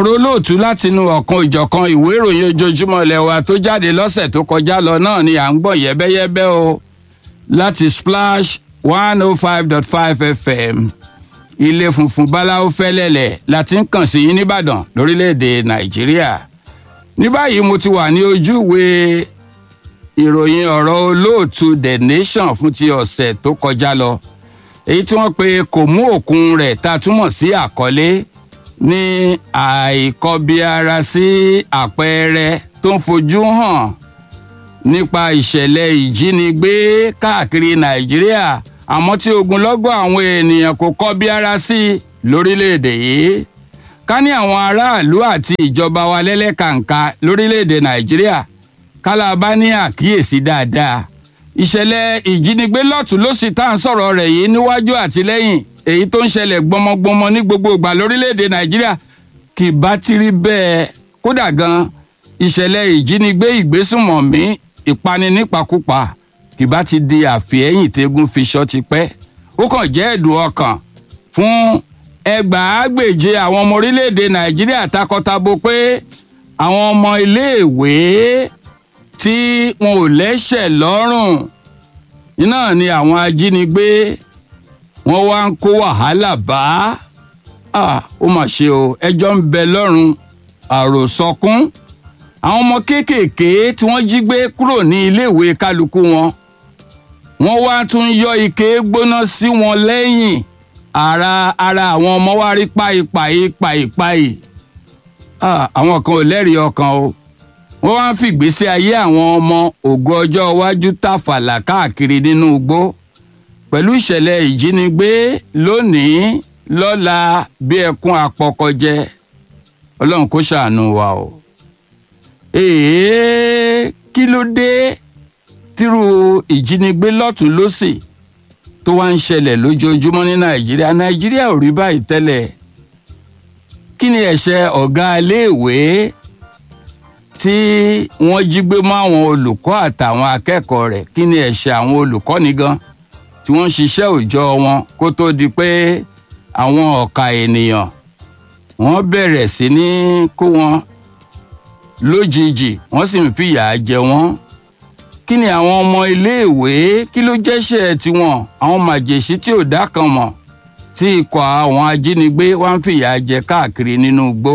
ọ̀rọ̀ olóòtú látinú ọ̀kan ìjọ̀kan ìwé ìròyìn ojoojúmọ́ ilẹ̀ wa tó jáde lọ́sẹ̀ tó kọjá lọ náà ni à ń gbọ́ yẹ́bẹ́yẹ́bẹ́ o láti splash one oh five dot five fm ilé funfun báláwo fẹ́lẹ́lẹ̀ láti ń kàn sí yín nìbàdàn lórílẹ̀‐èdè nàìjíríà ní báyìí mo ti wà ní ojúwe ìròyìn ọ̀rọ̀ olóòtú the nation fún ti ọ̀sẹ̀ tó kọjá lọ èyí tí wọ́n pe kò mú òkun rẹ̀ ta túmọ̀ sí àkọlé ní àìkọbiara sí àpẹẹrẹ tó ń fojú hàn nípa ìṣẹ̀lẹ̀ ìjínigbé káàkiri nàìjíríà àmọ́ tí ogunlọ́gọ̀ àwọn ènìyàn kò kọbiara sí lórílẹ̀‐èdè yìí ká ní àwọn aráàlú àti ìjọba wa lẹ́lẹ́kàǹkà lórílẹ̀‐èdè nàìjíríà kálábá ní àkíyèsí dáadáa ìṣẹ̀lẹ̀ ìjínigbé lọ́tún ló sì tá à ń sọ̀rọ̀ rẹ̀ yìí níwájú àti lẹ́yìn èyí tó ń ṣẹlẹ̀ gbọmọgbọmọ ní gbogbo ìgbà lórílẹ̀‐èdè nàìjíríà kì bá ti rí bẹ́ẹ̀ kódà gan ìṣẹ̀lẹ̀ ìjínigbé ìgbésùnmọ̀mí ìpani nípakúpa kì bá ti di àfihẹ́yìn tẹ́gùn fi ṣọ́ ti pẹ́ ó kàn jẹ́ ẹ̀dùn ọkàn fún ẹgbàágbèje àwọn ọmọ orílẹ̀‐èdè nàìjíríà takọtabo pé àwọn ọmọ iléèwé tí wọn ò lẹ́sẹ̀ lọ́rùn iná ni àwọn ajínigbé wọn wá ń kó wàhálà bá ó mà ṣe o ẹjọ́ ń bẹ lọ́rùn àròsọkún àwọn ọmọ kéékèèké tí wọ́n jí gbé kúrò ní iléèwé kálukú wọn wọ́n wá tún yọ ike gbóná sí wọn lẹ́yìn ara ara àwọn ọmọ wa rí páìpáì páìpáì àwọn kan ò lẹ́rìí ọkàn o wọ́n wá ń fìgbésí ayé àwọn ọmọ ògo ọjọ́ iwájú tàfàlà káàkiri nínú igbó pẹ̀lú ìṣẹ̀lẹ̀ ìjínigbé lónìí lọ́la bí ẹkún apọkọjẹ ọlọ́run kó ṣàánú wa o. èèyàn kí ló dé tírú ìjínigbé lọ́tún lọ́sì tó wá ń ṣẹlẹ̀ lójoojúmọ́ ní nàìjíríà nàìjíríà ò rí báyìí tẹ́lẹ̀ kí ni ẹ̀ṣẹ̀ ọ̀gá iléèwé tí wọ́n jí gbé mọ́ àwọn olùkọ́ àtàwọn akẹ́kọ̀ọ́ rẹ̀ kí ni ẹ̀ṣẹ̀ àwọn olùkọ́ni gan tí wọ́n ń ṣiṣẹ́ òòjọ́ wọn kó tó di pé àwọn ọ̀ka ènìyàn wọ́n bẹ̀rẹ̀ sí ní kó wọn lójijì wọ́n sì ń fìyà jẹ wọ́n kí ni àwọn ọmọ iléèwé kí ló jẹ́ṣẹ̀ tiwọn àwọn màjèṣí tí ò dá kan mọ̀ tí ikọ̀ àwọn ajínigbé wá ń fìyà jẹ káàkiri nínú igbó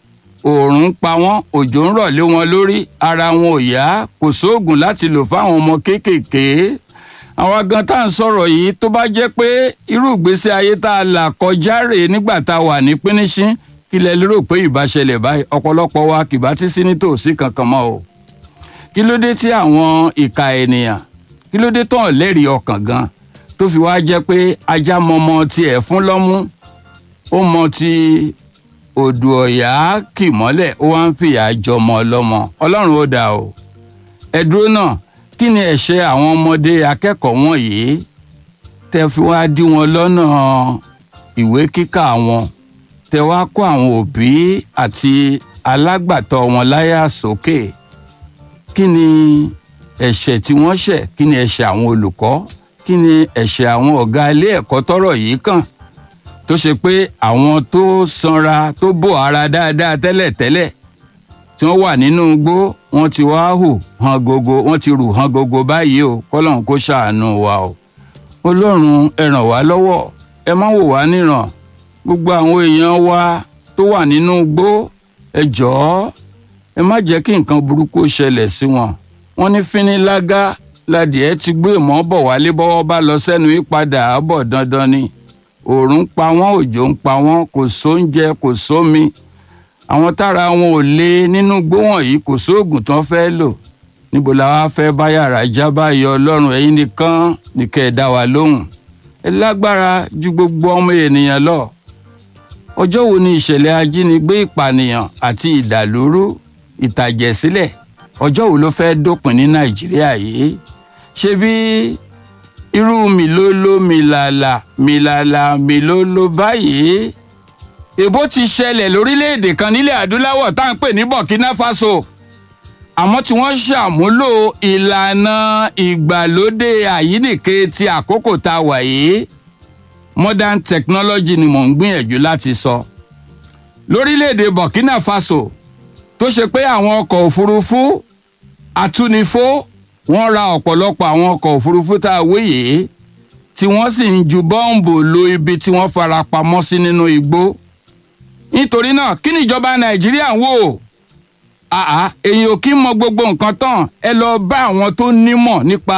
òòrùn pa wọ́n òjò ń rọ̀ lé wọn lórí ara wọn ò yá kò sóògùn láti lò fáwọn ọmọ kéékèèké àwọn gan tá à ń sọ̀rọ̀ yìí tó bá jẹ́ pé irú ìgbésí ayé tá a là kọjá rèé nígbà tá a wà ní pínísín kí lẹ lérò pé ìbá ṣẹlẹ̀ báyìí ọ̀pọ̀lọpọ̀ wa kì bá ti sí nítòsí kankan mọ́ o kí ló dé tí àwọn ìka ènìyàn kí ló dé tán lẹ́rìí ọkàn gan tó fi wá jẹ́ pé ajá mọmọ tiẹ̀ fún lọ́mú ó mọ ti odò ọ̀yá kì mọ́lẹ̀ ó wá ń fìyà jọmọ ọlọ́mọ ọlọ́run ó dà o ẹ dúró náà kí ni ẹ̀ṣẹ̀ àwọn ọmọdé akẹ́kọ̀ọ́ wọ̀nyí tẹ́ fi wá dí wọn lọ́nà ìwé kíkà wọn tẹ́ wá kó àwọn òbí àti alágbàtọ́ wọn láyà sókè kí ni ẹ̀ṣẹ̀ tí wọ́n ṣẹ̀ kí ni ẹ̀ṣẹ̀ àwọn olùkọ́ kí ni ẹ̀ṣẹ̀ àwọn ọ̀gá ilé ẹ̀kọ́ tọ́rọ̀ yìí kàn tó ṣe pé àwọn tó sanra tó bò ara dáadáa tẹ́lẹ̀tẹ́lẹ̀ tí wọ́n wà nínú igbó wọ́n ti wá hù hàn gógó wọ́n ti rù hàn gógó báyìí o kọ́lọ́run kó ṣàánú wa o ọlọ́run ẹ ràn wá lọ́wọ́ ẹ má wò wá níran gbogbo àwọn èèyàn wa tó wà nínú igbó ẹ jọ̀ọ́ ẹ má jẹ́ kí nǹkan burúkú ṣẹlẹ̀ sí wọn wọ́n ní fínílágá ladìẹ ti gbé ìmọ̀ bọ̀ wálé bọ́wọ́ bá lọ sẹ́nu ìpadà bọ̀ dandan ni òòrùn ń pa wọ́n òjò ń pa wọ́n kò sóúnjẹ kò sómi àwọn tára wọn ò lé nínú igbó wọ̀nyí kò sóògùn tán fẹ́ lò níbo la wá fẹ́ bá yàrá já báyìí ọlọ́run ẹ̀yin nìkan nìkẹ́ ẹ̀ dá wa lóhùn ẹ lágbára ju gbogbo ọmọ ènìyàn lọ ọjọ́ wo ni ìṣẹ̀lẹ̀ ajínigbé ìpànìyàn àti ìdàlúrú ìtàjẹ̀sílẹ̀ ọjọ́ wo ló fẹ́ dópin ní nàìjíríà yìí ṣé bí irú mìlóló mìlàlà mìlàlà mìlóló báyìí èbó ti ṣẹlẹ̀ lórílẹ̀‐èdè kan nílẹ̀ adúláwọ̀ tá à ń pè ní burkina faso àmọ́ tí wọ́n ṣàmúlò ìlànà ìgbàlódé àyíníke ti àkókò tá a wà yìí modern technology ni mò ń gbìyànjú láti sọ lórílẹ̀‐èdè burkina faso tó ṣe pé àwọn ọkọ̀ òfurufú atúnifó wọ́n ra ọ̀pọ̀lọpọ̀ àwọn ọkọ̀ òfurufú tá a wé yìí tí wọ́n sì ń ju bọ́ǹbù lu ibi tí wọ́n fara pamọ́ sí nínú igbó nítorí náà kí ni ìjọba nàìjíríà ń wò àá èyí ò kí mọ gbogbo nǹkan tán ẹ lọ bá àwọn tó nímọ̀ nípa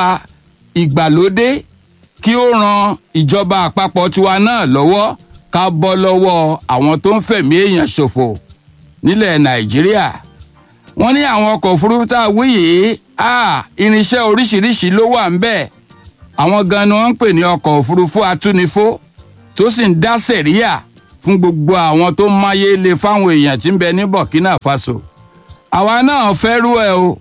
ìgbàlódé kí ó ran ìjọba àpapọ̀ tiwa náà lọ́wọ́ ká bọ́ lọ́wọ́ àwọn tó ń fẹ̀mí èèyàn ṣòfò nílẹ̀ nàìjíríà wọ́n ní àwọn ọkọ̀ òfurufú tá a wí yìí irinṣẹ́ oríṣiríṣi ló wà ń bẹ̀ àwọn gan ni wọ́n ń pè ní ọkọ̀ òfurufú atúnifó tó sì ń dá sẹ̀ríyà fún gbogbo àwọn tó máyé le fáwọn èèyàn tí ń bẹ ní burkina faso àwa náà fẹ́ rú ẹ o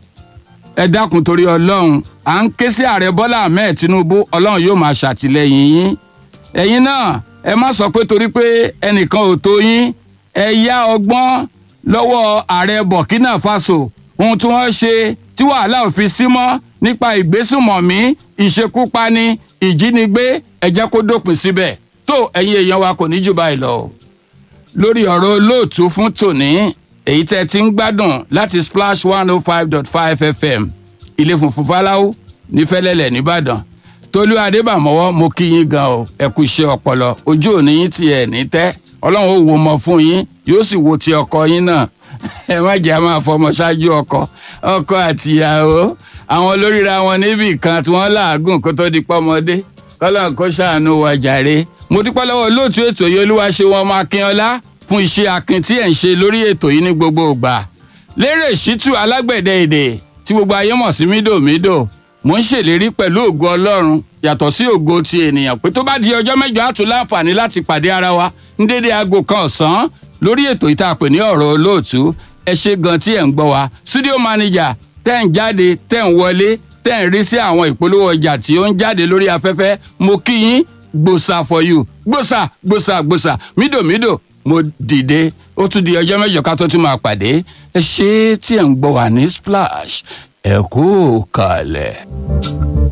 ẹ dákun torí ọlọ́run à ń ké sí ààrẹ bọ́lá ahmed tinubu ọlọ́run yóò máa ṣàtìlẹ́yìn yín ẹ̀yin náà ẹ má sọ pé torí pé ẹnìkan ò tó yín ẹ yá ọgbọ́n lọ́wọ́ ààrẹ burkina faso ohun tí wọ́n ṣe tí wàhálà ò fi sí mọ́ nípa ìgbésùmọ̀mí ìṣekúpani ìjínigbé ẹ jẹ́ kó dópin síbẹ̀ tó ẹ̀yin èèyàn wa kò ní jù báyìí lọ. lórí ọ̀rọ̀ olóòtú fún tòní èyí tẹ́ ti ń gbádùn láti splash one oh five dot five fm ilé funfun fáláwú ní fẹ́lẹ́lẹ̀ nìbàdàn tolú adébàmọ́wọ́ mo kí yín gan o ẹ kú iṣẹ́ ọpọlọ ojú òní yín tiẹ̀ ní tẹ́ ọlọ́run ó wo mọ fún yín yóò sì wo ti ọkọ yín náà ẹ má jẹ́ a máa fọmọ ṣáájú ọkọ ọkọ àtìyàwó àwọn olóríra wọn níbì kan tí wọ́n làágùn kó tó di pọ́mọdé kọ́lọ́n kó ṣàánú wa jàre mo dúpẹ́ lọ́wọ́ olóòtú ètò yìí olúwa ṣe wọn máa kín ọlá fún iṣẹ́ akin tí ẹ̀ ń ṣe lórí ètò yìí ní gbogbo ìgbà lérè ṣítù alágbẹ̀dẹ èdè tí gbogbo ayé mọ̀ sí mídòmídò mo ń ṣèlérí pẹ̀lú ògo ọlọ́run yàtọ̀ sí ògo ti ènìyàn pé tó bá di ọjọ́ mẹ́jọ á tún láǹfààní láti pàdé ara wa ní dédé aago kan ọ̀sán lórí ètò yìí tá a pè ní ọ̀rọ̀ olóòtú ẹ ṣe gan tí ẹ̀ ń gbọ́ wa studio manager tẹ́ ń jáde tẹ́ ń wọlé tẹ́ ń rí sí àwọn ìpolówó ọjà tí ó ń jáde lórí afẹ́fẹ́ mo kí yín gbòsà for you gbòsà gbòsà gbòsà mídòmídò mo dìde ó tún di ọjọ́ mẹ́jọ ká tó tún máa pàdé ẹ ṣe tí ẹ̀ ń gbọ́ wà ní splash ẹ kú kalẹ̀.